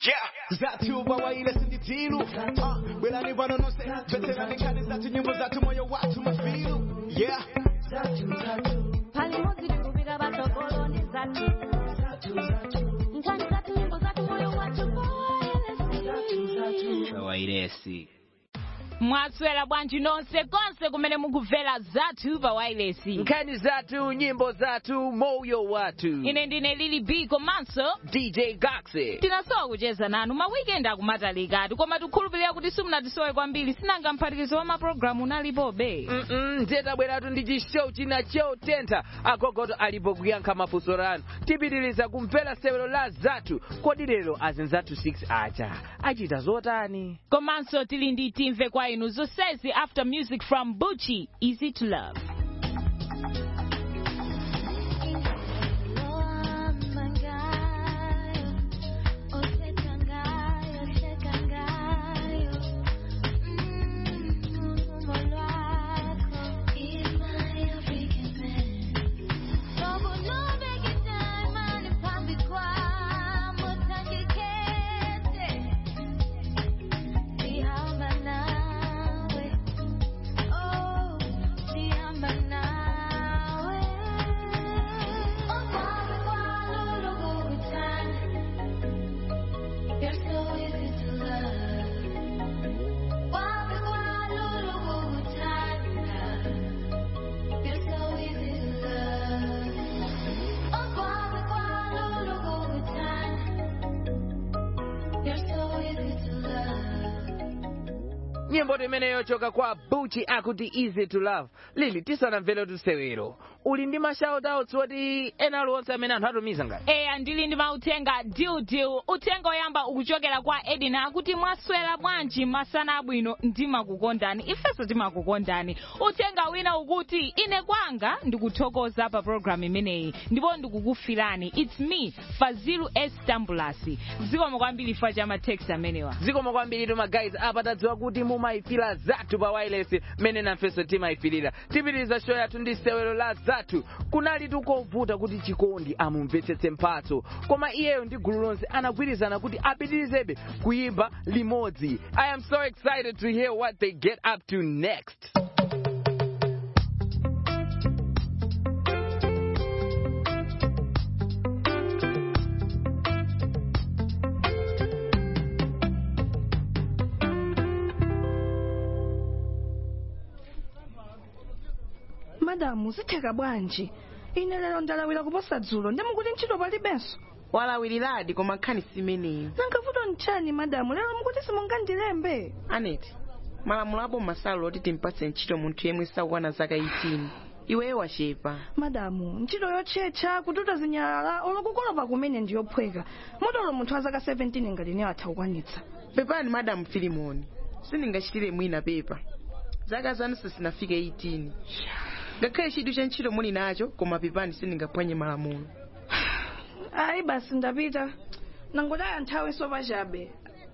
Yeah. Zatu bawaile sinditilu uh, Belani vanonose Veterani kani zatu nyimbo zatu moyo watu mafilu Yeah Palimodzi kubira batogolo ndi zatu nkhani zatu nyimbo zatu moyo watu poelesi wairesi mwaswera bwanji nonse konse kumene mukubvera zathu pa wailesi nkhani zathu nyimbo zathu moyo wathu ine ndine lili b komanso dj gaxe tinasowa kucheza nanu mawikendi akumatalikati koma tikhulupirira kuti simunatisowe kwambiri sinanga mphatikizo wa mapulogalamu unalipobe Mm-mm, ndabweratu ndi chishow china chotentha agogoto alipo kuyankha mafunso anu tipitiriza kumvera sewero la zathu kodi lero azinzathu 6 aja achita zotani komanso tili ndi timve kwa inu zonsezi after music from buchi easy to love You're so easy to love. Wapi kwa lulu kukutana. You're so easy to love. Oh, wapi kwa lulu kukutana. You're so easy to love. nyimbo imeneyo yochoka kwa buchi akuti easy to love lili tisanamvere tusewero uli ndi mashoutouts woti ena aliwonse amene anthu atumiza ngati eya ndili ndi mauthenga diudiu uthenga oyamba ukuchokera kwa edina akuti mwaswera bwanji masana abwino ndimakukondani ifenso timakukondani uthenga wina ukuti ine kwanga ndikuthokoza pa programu imeneyi ndipo ndikukufirani its me fazilu s tambulasi zikomo kwambiri fa cha matext amenewa zikomo kwambiri tuma guys apa tadziwa kuti mumayifira zathu pa wireless mmene namfenso timayifirira tipitiriza show yathu ndi sewero la zathu kunali tikovuta kuti chikondi amumvetsetse mphatso koma iyeyo ndi gulu lonse anagwirizana kuti apitirizebe kuyimba limodzi i am so excited to hear what they get up to next madamu zitheka bwanji ine lero ndalawira kuposa dzulo ndimukuti ntchito palibenso walawiradi koma nkhani simeneyo nangavuto ntchani madamu lero mukuti simungandilembe aneti malamulo abo masalo oti timpatse ntchito munthu yemwe sakukwana zaka 18 iweyo wachepa madamu ntchito yotchetcha kututa zinyalala olokukolopa kumene ndiyophweka motolo munthu wa zaka 17 ngati ne atha kukwanitsa pepani madamu filimoni sindingachitire mwina pepa zaka zanu sizinafike 18 ngakhale chidwi cha ntchito muli nacho koma pepani sindingaphwanye malamulo ayi basi ndapita nangodaya nthawi sopachabe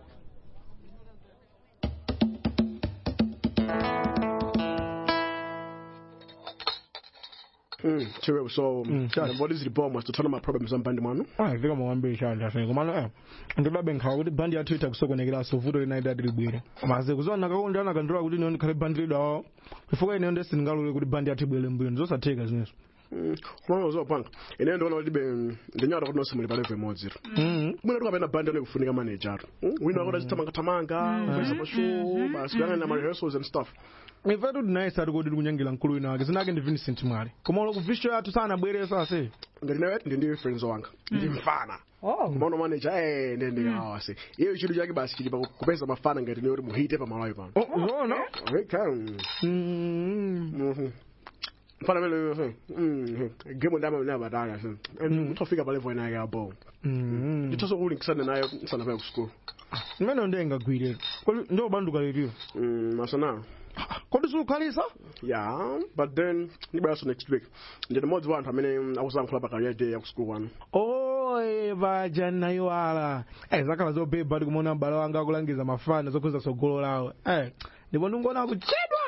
Mm, true. So, um, and what is the bomb was to turn on my problems on band man. vika mawambiri chali afene komano eh ndidabe nkhawa kuti bandi yathu itha kusokonekeraso vuto linaita tilibwere maze kuzowa nakakonda anakandira kuti ine ndikhale bandi lidawo chifukwa ine ndi sindingalole kuti bandi yathu ibwere mbuyo ndizosatheka zinezo Mm, kuma uzopanga. Ine ndo kuti libe ndinyada kuti nosimuli pale vemodzi. Mhm. Mwina tukapena band ane kufunika manager. Mm, wina kuti achitamanga tamanga, ufesa mashow, basi kuyanga na rehearsals and stuff. ifetu tinayesa ati kodi tikunyangira mkulu wina wake zinake ndi Vincent mwale koma ulo kuvisho yathu sanabweresa ase Ngati nawe ndi ndi friends wanga. Ndi mfana. Kumaona manager eh ndi ndi awa se. Iyo chidu chake basi chili pa kupeza mafana ngati ne kuti muhite pa malawi pano. zona Okay. Mhm. Mfana mele yo. Mm. Game ndama na badala se. And mtofika pale vo na yabo. Ndithoso kulinkisana naye sana pa ku school. imene ndiye ingagwire kodi ndiobanduka litiyo Mm, masana. kodi sukhalisa Yeah, but then nibaya next week. Ndi modzi wa anthu amene akusankhula pa career day ya ku school wanu. oye vaja nayo ala eh zakhala zobeba ndi kumaona m'bale wanga akulangiza mafana zokhuza tsogolo lawo eh ndipo ndingoona kuchedwa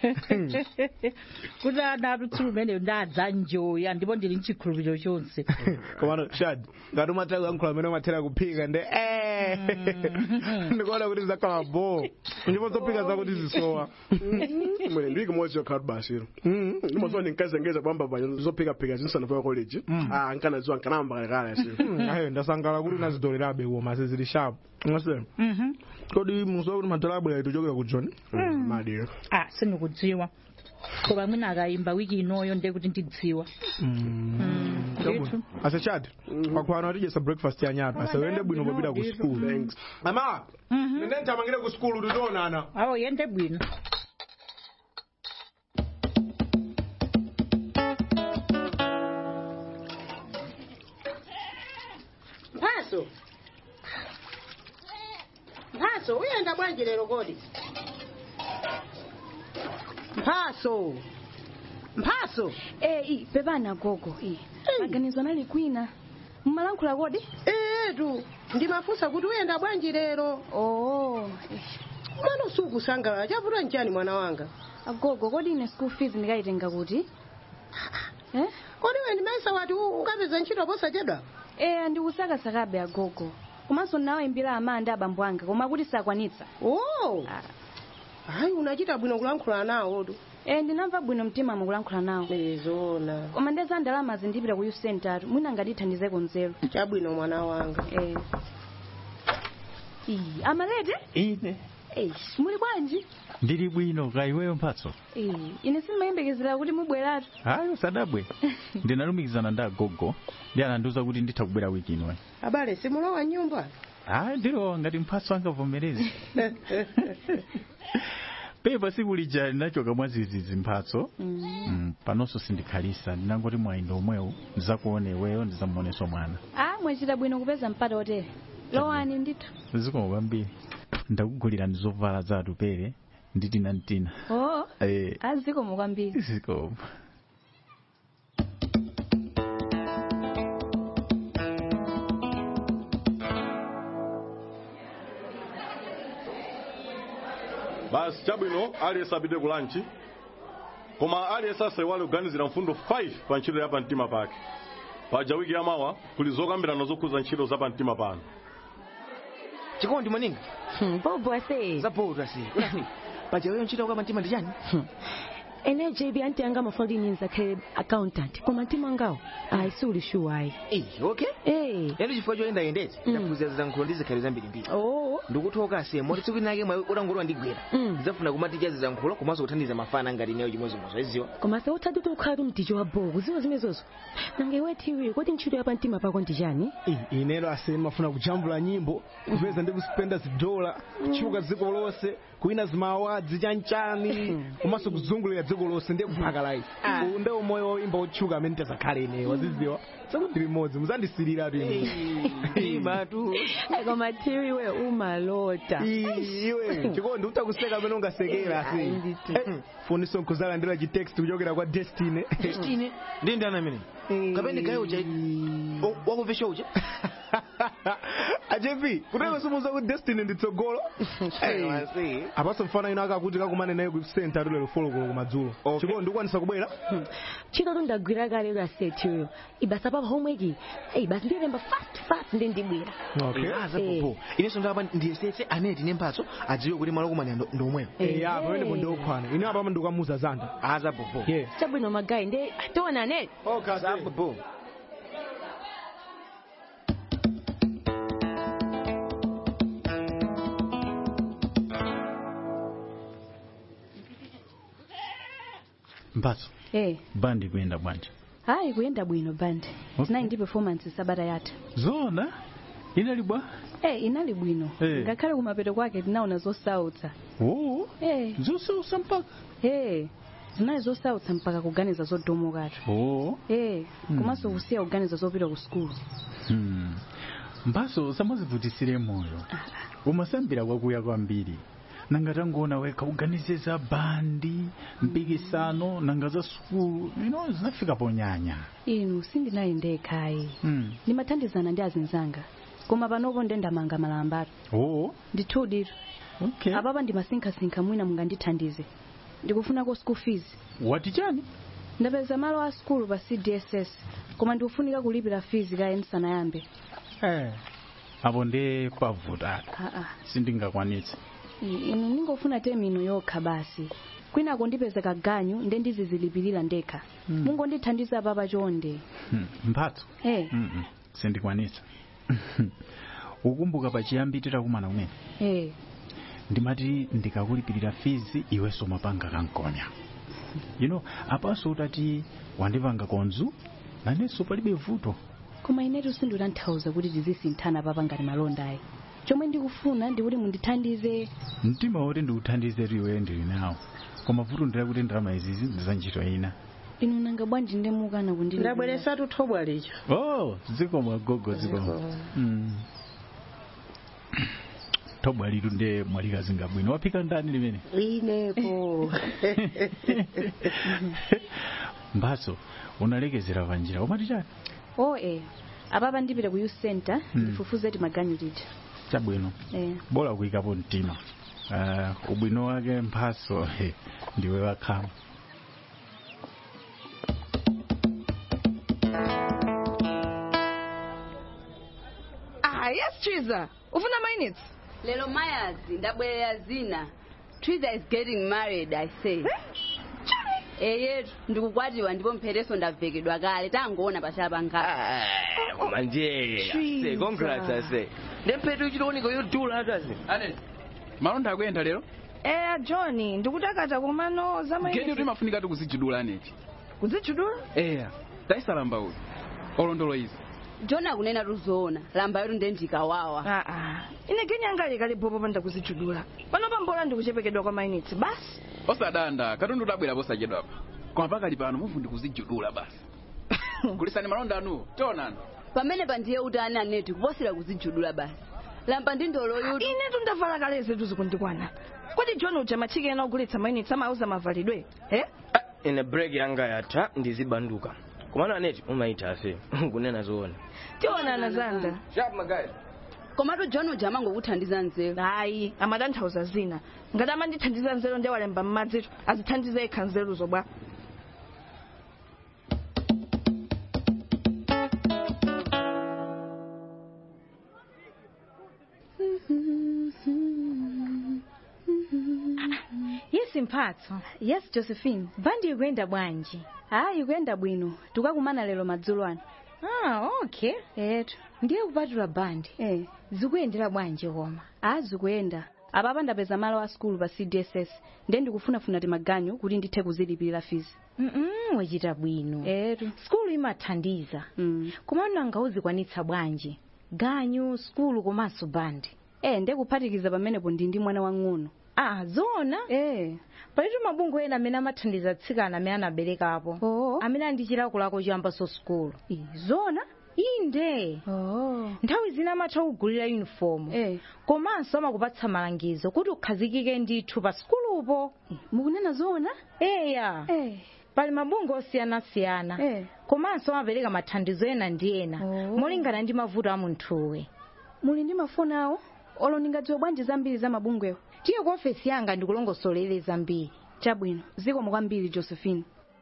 kuti ana atutsulu umeneyo ndadza njoya ndipo ndili mchikhulupiriro chonse komano shad ngati umatha kuyankhula amene umathera kuphika nde eh ndikuona kuti zakhala bo ndipo zopika zako tizisowa mwene ndili kumodzi yokhala basi ndimaziwa ndinkazengeza pamba panya zophikaphika zinsanapoya college ah nkanaziwa nkanamba kalekale asi ayo ndasangala kuti unazitolerabe uwo mase zili sharp ngase kodi musowa kuti matalabwe yaitu chokera ku john madira ah sindikudziwa koma mwina akayimba wiki inoyo ndiye kuti ndidziwa ndithu. asechati pakwana tijesa breakfast ya nyatu asewende bwino popita ku school ama nende nthamangire ku school titoonana awo yende bwino mphaso mphaso uyenda bwanji lero kodi mphaso mphaso Eh, pepana gogo eh. maganizo anali kwina mmalankhula kodi etu ndimafunsa kuti uyenda bwanji lero oh mano sukusangalala chavuta nchani mwana wanga agogo kodi ine school fees ndikayitenga kuti eh? kodi iwe ndimaisa wati u- ukapeza ntchito posachedwa eh ndikusakasakabe agogo komanso nawayimbira ama ndi abambo anga koma kuti sakwanitsa oh hayi unachita bwino kulankhula nawotu eh ndinamva bwino mtima mukulankhula nawo zona koma ndeza ndalama zindipita ku youth center mwina ngatithandizeko nzeru chabwino mwana wanga eh Ii, amalete ine eh muli bwanji ndili bwino ka iweyo mphatso eh ine simayembekezera kuti mubweratu ayo sadabwe ndinalumikizana ndi agogo ndi anandiuza kuti nditha kubwera wiki ino abale simulowa nyumba ayi ndilowa ngati mphatso angavomereze pepa siku lija linachoka mwa zizizi mphatso mm, panonso sindikhalisa ndinangoti mwayindo omwewu ndizakuone iweyo ndizamuonenso mwana ah mwachita bwino kupeza mpata otere lowani ndithu zikomo kwambiri ndakugulira ndi zovala za atupere ndi tina ntina oh eh azikomo kwambiri zikomo basi chabwino aliyense apite ku lanchi koma aliyense asaiwale kuganizira mfundo 5 pa ntchito ya pamtima pake paja wiki yamawa kuli zokambirana zokhuza ntchito za pamtima pano chikondi maninga bobo ase zapoto asi paja weyo ntchito kwa pamtima ndi chani ene jb anti anga mafalini nzakhale accountant koma mtima ngawo ayi siuli sure ayi Eh, okay eh lero chifukwa choyendayendetsa ndaphunzira zilankhulo ndi zikhali zambirimbiri oh ndikuthoka se moti tsiku linake mwayi utangolowa ndigwera ndidzafuna kumaticha zilankhulo komanso kuthandiza mafana ngati ineyo chimozimozo iziwa koma se uthadi kuti ukhala mticho wa bobo ziwa zimezozo nanga iwe tiwi kodi ntchito ya pamtima pako ndi chani inero ase mafuna kujambula nyimbo kupeza ndi kuspenda zidola kuchuka dziko lonse kuwina zimawadzi chanchani komanso kuzungulira dziko lonse ndiye kuphaka life uwu ndiwo moyo woimba otchuka amene tizakhale ineyo waziziwa sakuti limodzi muzandisirira tu imatu koma tiwi we umalota iwe chikondi utakuseka amene ungasekera asi funiso nkuzalandira chitext kuchokera kwa destiny destiny ndi ndani amene kapene gayo uja wakumvesha uja ajepi kuteka simuza ku destiny nditsogolo apaso mfana ino akakuti kakumane naye ku center lero folokolo kumadzulo chikondi ndikwanisa kubwera ntchito tundagwira kale lero asetiyo ibasa papa homework eyi basi ndilemba fast fast ndi ndibwera azapopo inenso ndapa ndiyesetse amene tine mphatso adziwe kuti malo kumanya ndomweyo ya pamene ndiokhwana ine apa ndikamuza zanda azapopo chabwino magayi ndi tionane zapopo mphatso eh bandi kuyenda bwanji hayi kuyenda bwino bandi tinayi ndi performance sabata yatha zona inali bwa eh inali bwino Eh. ngakhale kumapeto kwake tinaona zosautsa oo eh zosautsa mpaka eh zinali zosautsa mpaka kuganiza zodomokatu oo eh Hmm. komanso kusiya kuganiza zopita ku skulu Hmm. mphatso samazivutisire moyo umasambira kwakuya kwambiri nanga tangoona wekha uganize za bandi mpikisano nanga za sukulu ino zinafika ponyanya inu sindinali ndekhayi Hmm. ndimathandizana ndi azinzanga koma panopo nde ndamanga malambatu oo ndithu ditu okay. apapa ndimasinkhasinkha mwina mungandithandize ndikufunako school fees wati chani ndapeza malo a skulu pa cdss koma ndikufunika kulipira fees kaye ndisanayambe eh. apo nde pavuta aa sindingakwanitse inu ningofuna temino yokha basi kwinako ndipezeka ganyu nde ndizizilipirira ndekha Hmm. mungondithandiza papa chonde Hmm, mphatso eh Mm-mm, sindikwanitsa ukumbuka pachiyambi titakumana kumene eh ndimati ndikakulipirira fizi iwenso mapanga kankonya you know apanso utati wandipanga konzu nanenso palibe vuto koma inetu sinditanthauza kuti tizisinthana papa ngati malonda ayi chomwe ndikufuna ndikuti mundithandize mtima woti ndikuthandize iwe ndili nawo koma vuto ndila kuti ndalama izizi ndiza ntchito ina inu nanga bwanji ndemukana kundilipirira ndabweresatu thobwa lija oh zikomo gogo zikomo mm. thobwa litu nde mwalikazinga bwino waphika ndani limene inepo mphatso unalekezera panjira umati chani oh eh apapa ndipita ku youth center Hmm. ndifufuze ti maganyu tija chabwino eh bola kuyikapo mtima uh, ubwino wake mphatso he, ndiwe wakhama ah yes chiza ufuna minutes lelo mayazi ndabwerera zina twiza is getting married i say eyetu ndikukwatiwa ndipo mpheteso ndavekedwa kale tangoona pachala pangapa koma ndiye ase congrats ase ndempete uchitooneka yodula atu ase ane malonda akuyenda lero eh john ndikutakata komano za gedi kuti minutes mafunika ti kuzijudula aneti kuzichudula eya taisalamba uyu olondolo izi john akunena tuzoona lamba yetu ndendikawawa aa ine genyanga kali popo panda kuzichudula pano pambola ndikuchepekedwa kwa minutes basi osadanda katundu tabwera posachedwapa koma pakali pano mufu ndikuzijudula basi gulisani malonda anuwo tionani pamene pandiye utani aneti kuposera kuzijudula basi lamba ndi ndolo yutu inetu ndavala kale zetu zikundikwana kodi john uja machike ena ogulitsa minutes amauza mavalidwe eh ine break yanga yatha ndizibanduka komano aneti umaita ase kunena zoona tionana zanda sharp magayi komatu john uja amangokuthandiza nzeru hayi amatanthauza zina ngati amandithandiza nzeru ndi walemba m'madzitu azithandiza yekha nzeruzo bwa yes mphatso yes josephine bandi ikuyenda bwanji hayi ikuyenda bwino tikakumana lero madzulo ano ah okay etu ndiye kupatula bandi eh zikuyendera bwanji koma ah zikuyenda apapa ndapeza malo a skulu pa cdss nde ndikufunafuna ti maganyu kuti ndithe kuzilipirira fizi mm wachita bwino etu skulu imathandiza mm. komano angawuzikwanitsa bwanji ganyu skulu komanso bandi eh nde kuphatikiza pamenepo ndi ndi mwana wang'ono ah zona eh palitu mabungwe ena amene amathandiza atsikana amene anaberekapo oh. amene ali ndi chilakolako choyambanso skulu zona inde oh. nthawi zina amatha kugulira yunifomu eh. komanso amakupatsa malangizo kuti ukhazikike ndithu pa skulupo mukunena zona eya eh. pali mabungwe osiyanasiyana eh. komanso amapereka mathandizo ena ndi ena Oh. molingana ndi mavuto a munthuwe muli ndi mafoni awo olo ndingadziwe bwanji zambiri za mabungwewo tiye ku ofesi yanga ndikulongosolere zambiri chabwino zikomo kwambiri josephine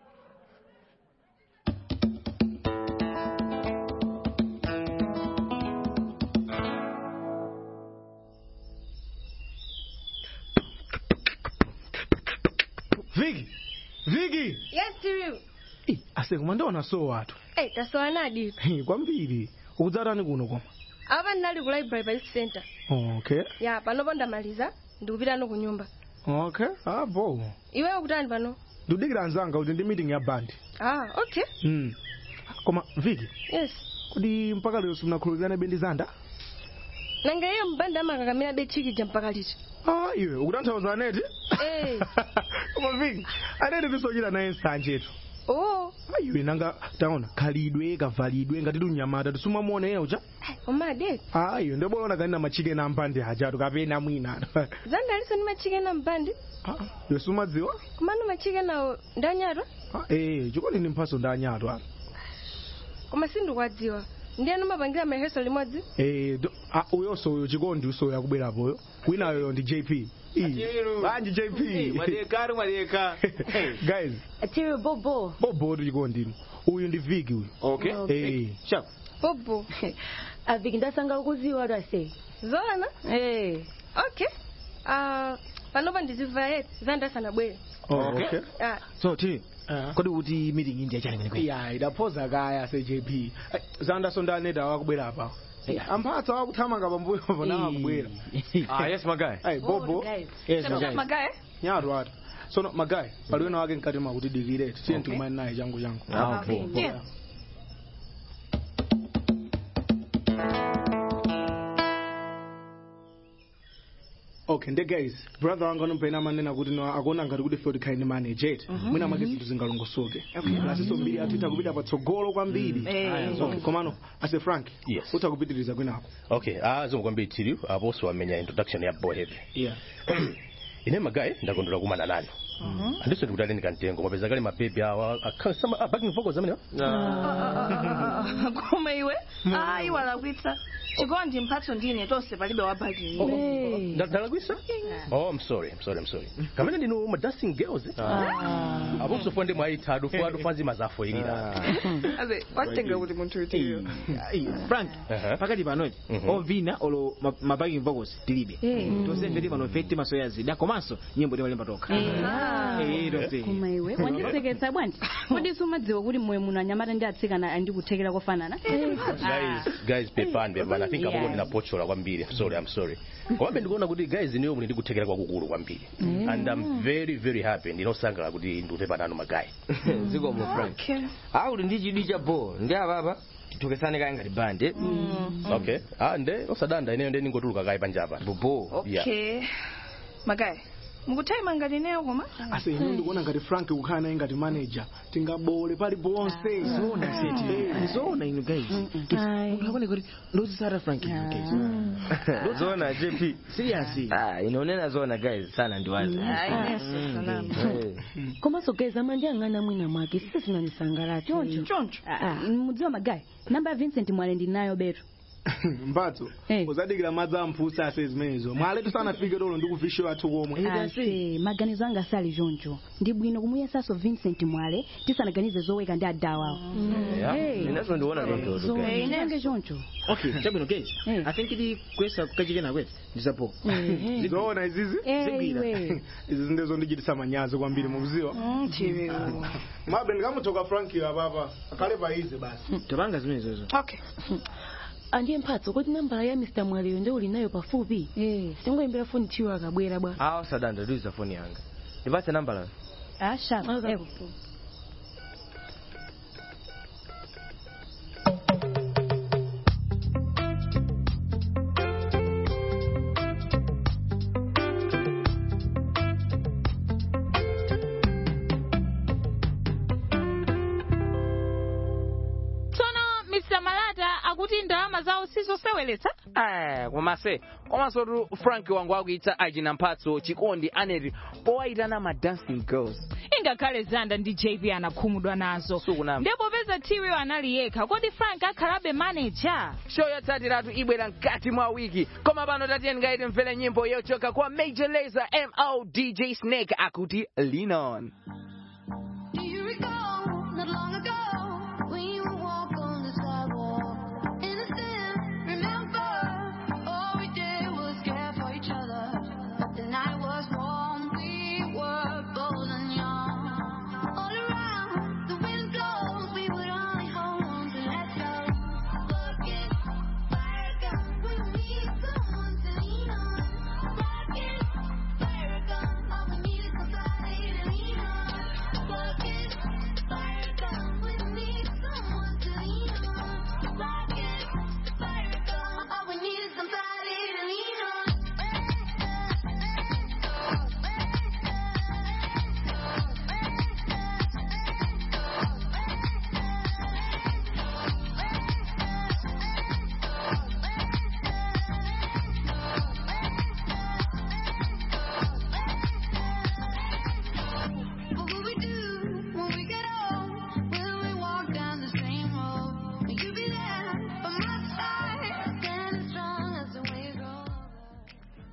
viki viki yes tiriu Ih, ase koma ndiona so watu eh tasowa nadi Hi, kwambiri ukudzatani kuno koma apa ndinali ku library pa youth center okay ya panopo ndamaliza ndikupitano ku nyumba okay abo iweyo kutani pano ndikudikira anzanga kuti ndi meeting ya bandi ah okay mm. koma viki yes kodi mpaka lero simunakhulukirane bendi zanda nanga iyo mbanda amakakamira bechikija mpaka liti ah iwe ukutanthauza aneti eh koma viki aneti tisochita naye nsanjetu oh iwe nanga taona khalidwe kavalidwe ngati tiunyamata tisumamuona ena ucha omade ah iwe ndibona kanina machikena ampande ajatu kapena mwina zanda aliso ndi machikena mbandi iwe sumadziwa komano machikenawo ndanyatwa Ah, eh chikoni ndi mphaso ndi anyatu ano koma sindikwadziwa ndiyani mapangira mareheso limodzi Eh, do- ah, uyonso uyo chikondi usoyo akubwerapoyo winayoyo ndi jp banji jp mwadeka ari mwadeka guys tiri bobo bobo tu chikondi uyu ndi viki uyu okay eh sharp bobo aviki ndasanga ukuziwa lwase zona eh okay ah panopa ndizimva yeti zandasanabwere Oh, okay. Ah, so tiri kodi kuti meeting indi yachani kwenekwe ya idaphoza kaya se-jp zandaso ndaneda wakubwera apa amphatsa wakuthamanga pambuyo vona akubwera Ah, yes, Magai. Hey, bobo guys. Yes, Shut up, Magai. Magai. nyatu ata sono magayi pali wina wake mkati makutidikire tiye ndikumani naye changu changu Ah, okay. Yeah. okay nde guys brother wanga anompena manena kuti no akuona ngati kuti field kind manager eti mwina mwake zinthu zingalongosoke lasiso mbiri atitha kupita patsogolo kwambiri Eh. Okay, komano ase frank Yes. utha kupitiriza kwinako okay ah zomwe kwambiri tiri aposo amenya introduction ya boy heavy yeah ine magayi ndakondwera kumana nanu andiso ndikuti aleni kantengo mapeza kale mabebi awa akha- sama ah, backing vocals amenewa koma iwe ayi walakwitsa chikondi mphatso ndine tonse palibe wabhagi Nda- ndalakwisa oh i'm sorry i'm sorry i'm sorry kamene ndinu ma dancing girls eh? aposo fo ndi mwayithadu fo atufanzi mazafoyirira aze watenga kuti munthu utiyo frank Aha. pakati panochi Mhm. ovina olo ma- ma backing vocals tilibe Eh. tonse mve pano feti masoya zida komanso nyimbo timalemba tokha Eh, tonse koma iwe wandiseketsa bwanji kodi sumadziwa kuti moyo muno anyamata ndi atsikana andikuthekera kofanana guys guys pepani pepani i think Yeah. apopo ndinapochola kwambiri i'm sorry i'm sorry komabe ndikuona kuti guys niyo muli ndikuthekera kwakukulu kwambiri Mm. and i'm very very happy ndinosangalala kuti ndikupepa nanu magayi zikomo frank akuti ndi chidwi cha bo ndi apapa tithokesane kaya ngati bande okay ah nde osadanda ineyo nde ningotuluka kayi panjapa bobo yeah okay magayi mukuthaima ngati neyo koma ase ine ndikuona ngati frank kukhala naye ngati manager tingabole paliponse zona seti zona inu guys ungaone kuti ndozisara frank inu guys zona jp serious ah inaonena zona guys sana ndiwazi komanso guys amandiyang'ana mwina mwake sise zinanisangalala choncho choncho mudziwa magayi namba ya vincent mwale ndinayo beto mphatso uzadikira madzi amphusa ase zimenezo mwaletu sanafike lolo ndikuvisho athu komwe ase maganizo anga sali choncho ndi bwino kumuyesanso vincent mwale tisanaganize zoweka ndi adawawo inazo ndiona tontoto inenge choncho okay chabwino guys i think ili kwesa kukachikena kwete ndizapo zoona izizi iwe. izi zindezo ndichitisa manyazi kwambiri mukuziwa mabe ndikamutoka frank apapa akhale paize basi topanga zimenezozo okay andiye mphatso kuti nambala ya mr mwaleyo ndi uli nayo pafupi singoyimbira foni tiwo akabwera bwa awa sadanda ndiuza foni yanga ndipatse nambala asha tsono mr malata akuti ndalama zawo sizoseweretsa Eh, komase komanso tu frank wangu akuitsa achina mphatso chikondi aneti powayitana ma dancing girls ingakhale zanda ndi jp anakhumudwa nazo ndipo peza tiwiyo anali yekha kodi frank akhalabe manager show yotsatiratu ibwera mkati mwa wiki koma pano tatiyeni ngaiti mvere nyimbo yochoka kwa major laser mo dj snake akuti lean on Do you recall not long ago when you would walk on the sidewalk? Innocent, remember? All we did was care for each other. The night was warm, we were bold and young. All around, the wind blows, we would only hold on to let go. Bucket, fire gun, we need someone to lean on. Bucket, fire gun, all we need is somebody to lean on.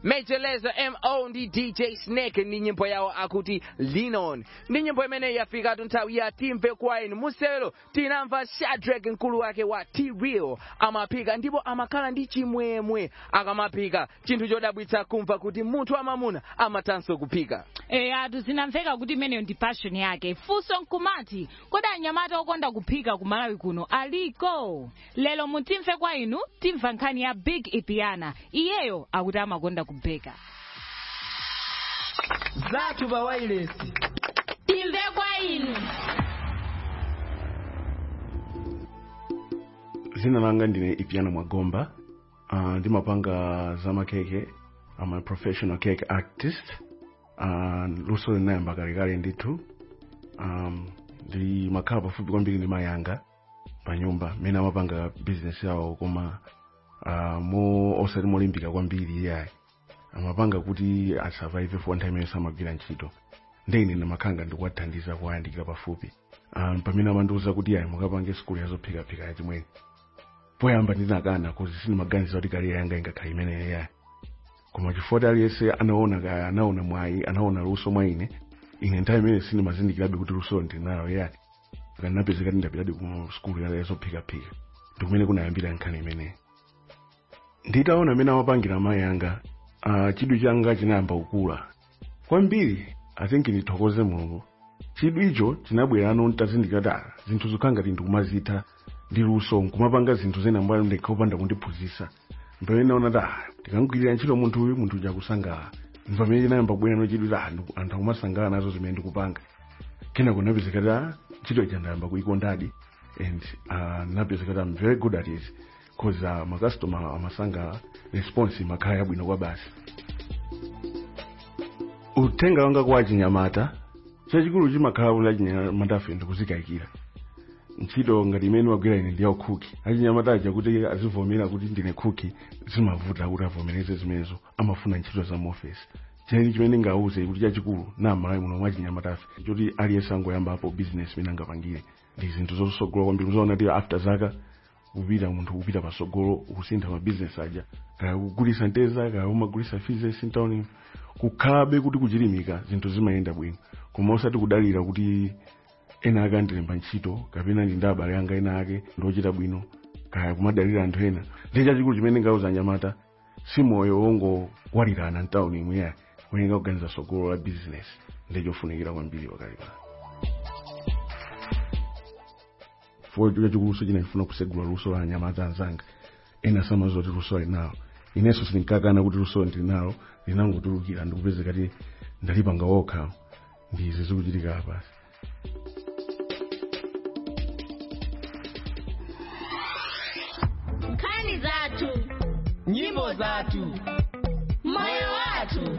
Major Lazer mo ndi dj snake ndi nyimbo yawo akuti lean on ndi nyimbo imeneyi yafikatu nthawi ya timve kwa inu musewero tinamva shadrack mkulu wake wa t-real amaphika ndipo amakhala ndi chimwemwe akamaphika chinthu chodabwitsa kumva kuti munthu amamuna amathanso kuphika eya zinamveka kuti imeneyo ndi passion yake funso nkumati kodi anyamata okonda kuphika ku malawi kuno aliko lero mutimve kwa inu timva nkhani ya big ipiana iyeyo akuti amakonda kubheka zathu pa wailesi timve kwa inu zina langa ndine ipiana mwagomba uh, ndimapanga zamakeke I'm a professional cake artist uh, luso linayamba kalekale ndithu um, ndimakhala pafupi kwambiri ndi mayanga pa nyumba mmene amapanga business yawo koma uh, mo osati molimbika kwambiri iyayi amapanga kuti asurvive for nthawi imene samagwira ntchito ndine ndimakhanga ndikuwathandiza kuwayandikira pafupi um, pamene amandiwuza kuti ayi mukapange sikulu yazophikaphika yachimwene poyamba ndinakana kuzi sindimaganiza kuti kariya yanga ingakhala imeneyo yayi koma chifukwa aliyense anaona kaya anaona mwayi anaona luso mwa ine ine nthawi imene sindimazindikirabe kuti luso ndinalo yayi kanapezeka ndindapitadi ku sikulu yazophikaphika ndikumene kunayambira nkhani imeneyi nditaona amene amapangira amayi anga uh, chidwi changa chinayamba kukula kwambiri i think ndithokoze mulungu chidwi icho chinabwera ano ntazindikira kuti ah, zinthu zokha ngati ndikumazitha ndi luso nkumapanga zinthu zena mbali ndikhaupanda kundiphunzitsa mpamene naona kuti ah, ndikangwirira ntchito munthu uyu munthu uja akusangalala mpamene chinayamba kubwera no chidwi kuti ah, ndiku- anthu akumasangalala nazo zimene ndikupanga kenako napezeka kuti ah, ntchito ija ndayamba kuyikondadi and uh, napezeka kuti I'm very good at it cause uh, makastoma amasangalala response imakhala yabwino kwa basi uthenga wanga kwa achinyamata chachikulu chimakhala kuti achinyamata afe ndikuzikayikira ntchito ngati imene wagwira ine ndi yaukhuki achinyamata aja kuti azivomera kuti ndine khuki zimavuta kuti avomereze zimenezo amafuna ntchito za muofesi cheni chimene ngauze kuti chachikulu namalayi muno mwa achinyamata afe choti aliyense angoyambapo business imene angapangire ndi zinthu zosogola kwambiri uzaona kuti after zaka kupita munthu kupita pasogolo kusintha mabizinesi aja kaya kugulisa nteza kaya umagulisa fizesi ntawuni kukhalabe kuti kuchilimika zinthu zimayenda bwino koma osati kudalira kuti ena ake andilemba ntchito kapena ndi ndi abale anga ena ake ndochita bwino kaya kumadalira anthu ena ndi chachikulu chimene ngauza anyamata si moyo wongowalirana mtawuni imweya kuyenga kuganiza sogolo la bizinesi ndichofunikira kwambiri pakali pano fo chachikuluso china chifuna kusegula luso la anyamata anzanga ena samazoti luso linalo inenso sindinkakana kuti luso ndinalo linangotulukira ndikupezeka kuti ndalipanga wokha ndizi zikuchitika apasi nkhani zathu nyimbo zathu moyo wathu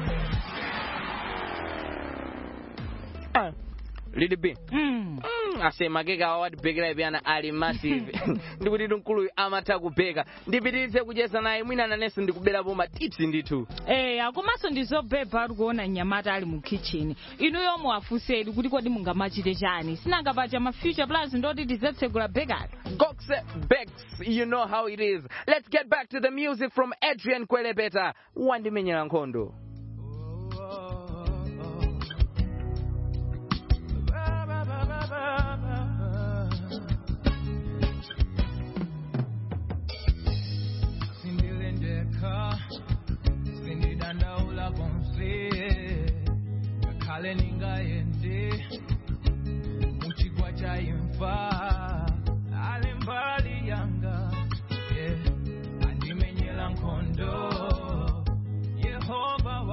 lidi b mm, asemakeke awa watibhekera ipyana ali massive ndikuti mkuluyu amatha kubheka ndipitiritse kucheza naye mwina nanenso ndikuberapo matipsi ndithu eya komanso ndizobhebha ari kuona mnyamata ali mu kitchen inuyo muwafunseni kuti kodi mungamachite chani sinangapacha ma future plans ndoti tizatsegula bekari Goxe Bex, you know how it is. Let's get back to the music from Adrian Kwelebeta. Wandimenyera nkhondo. sindilendeka sindidandaula konse ngakhale ningayende muchigwa cha imfa ali mbali yanga yeah. andimenyera nkhondo yehova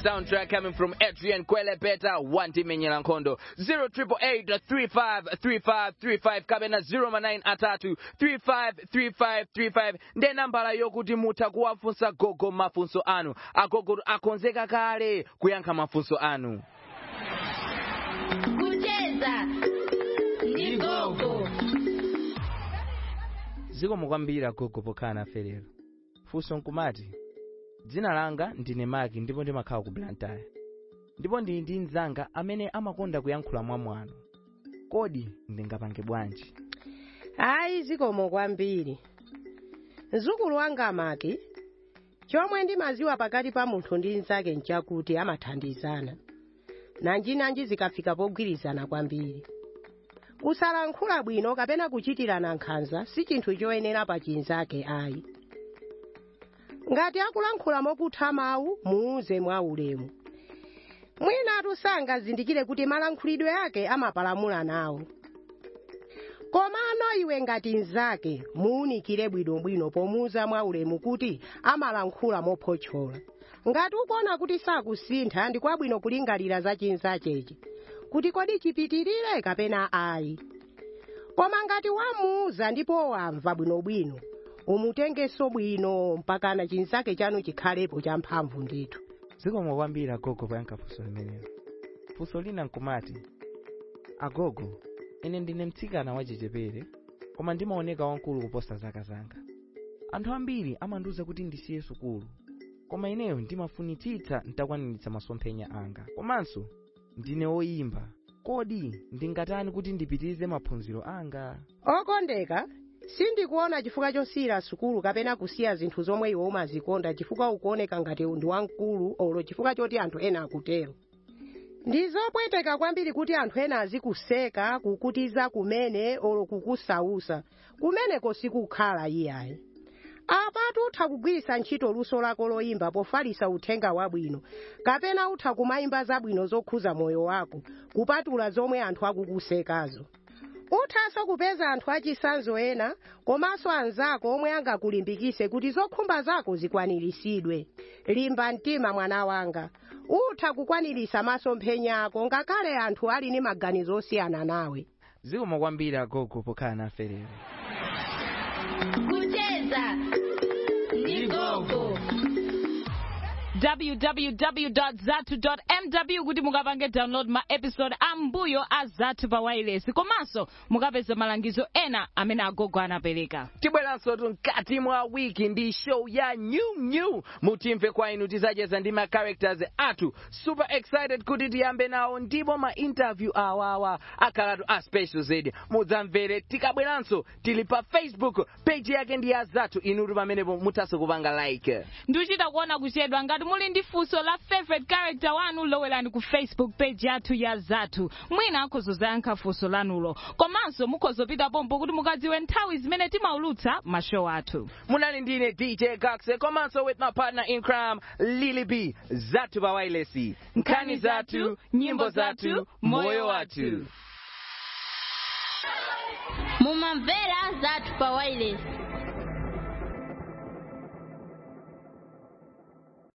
soundtrack coming from Adrian Kwele Beta, Wanti Menyela Nkondo. 0888353535 kapena 09 atatu 353535 nde nambala yokuti mutha kuwafunsa gogo mafunso anu. Agogo akonzeka kale kuyankha mafunso anu. kucheza ndi gogo zikomo kwambiri agogo pokhala nafe lero funso nkumati dzina langa ndine maki ndipo ndimakhala ku blantyre ndipo ndili ndi mnzanga amene amakonda kuyankhula mwamwano kodi ndingapange bwanji hayi zikomo kwambiri mzukulu wanga maki chomwe ndimaziwa pakati pa munthu ndi mnzake nchakuti amathandizana nanjinanji zikafika pogwirizana kwambiri kusalankhula bwino kapena kuchitirana nkhanza si chinthu choyenera pa chinzake ayi ngati akulankhula mokutha mawu muuze mwaulemu mwinatu sangazindikire kuti malankhulidwe ake amapalamula nawo komano iwe ngati mnzake muunikire bwinobwino pomuuza mwaulemu kuti amalankhula mophotchola ngati ukuona kuti sakusintha ndi kwabwino kulingalira za chinzachechi kuti kodi chipitirire kapena ayi koma ngati wamuuza ndipo wamva bwinobwino umutengenso bwino mpakana chinzake chanu chikhalepo cha mphamvu ndithu zikomo kwambiri agogo poyankha funso limenelo funso lina nkumati agogo ine ndine mtsikana wachichepere koma ndimaoneka wankulu kuposa zaka zanga anthu ambiri amandiwuza kuti ndisiye sukulu koma ineyo ndimafunitsitsa ntakwaniritsa masomphenya anga komanso ndine woyimba kodi ndingatani kuti ndipitirize maphunziro anga okondeka sindikuona chifukwa chosiyira sukulu kapena kusiya zinthu zomwe iwe umazikonda chifukwa ukuoneka ngati ndi wamkulu olo chifukwa choti anthu ena akutero ndi zopweteka kwambiri kuti anthu ena azikuseka kukutiza kumene olo kukusausa kumeneko sikukhala iyayi apatu utha kugwiritsa ntchito luso lako loyimba pofalisa uthenga wabwino kapena utha kumayimba zabwino zokhuza moyo wako kupatula zomwe anthu akukusekazo uthanso kupeza anthu achisanzo ena komanso anzako omwe angakulimbikise kuti zokhumba zako zikwaniritsidwe limba mtima mwana wanga utha kukwanirisa masomphenya ako ngakhale anthu ali ndi maganizo osiyana nawe zikomo kwambiri agogo pokhala nafe lero kucheza ndi gogo www.zatu.mw kuti mukapange download ma episode ambuyo a zatu pa wireless komanso mukapeza malangizo ena amene agogo anapereka tibweranso mkati mwa wiki ndi show ya new new mutimve kwa inu tizacheza ndi ma characters athu super excited kuti tiyambe nawo ndipo ma interview awawa akhalatu a special zedi mudzamvere tikabweranso tili pa facebook page yake ndi ya zathu inutu pamenepo muthanso kupanga like ndikuchita kuona kuchedwa ngati muli ndi funso la favorite character wanu lowerani ku facebook page yathu ya zathu mwina akhozozayankha funso lanulo komanso mukhozopita pompo kuti mukadziwe nthawi zimene timaulutsa mashow athu munali ndine dj gaxe komanso with my partner in crime lily b zathu pa wireless nkhani zathu nyimbo zathu moyo wathu mumamvera zathu pa wireless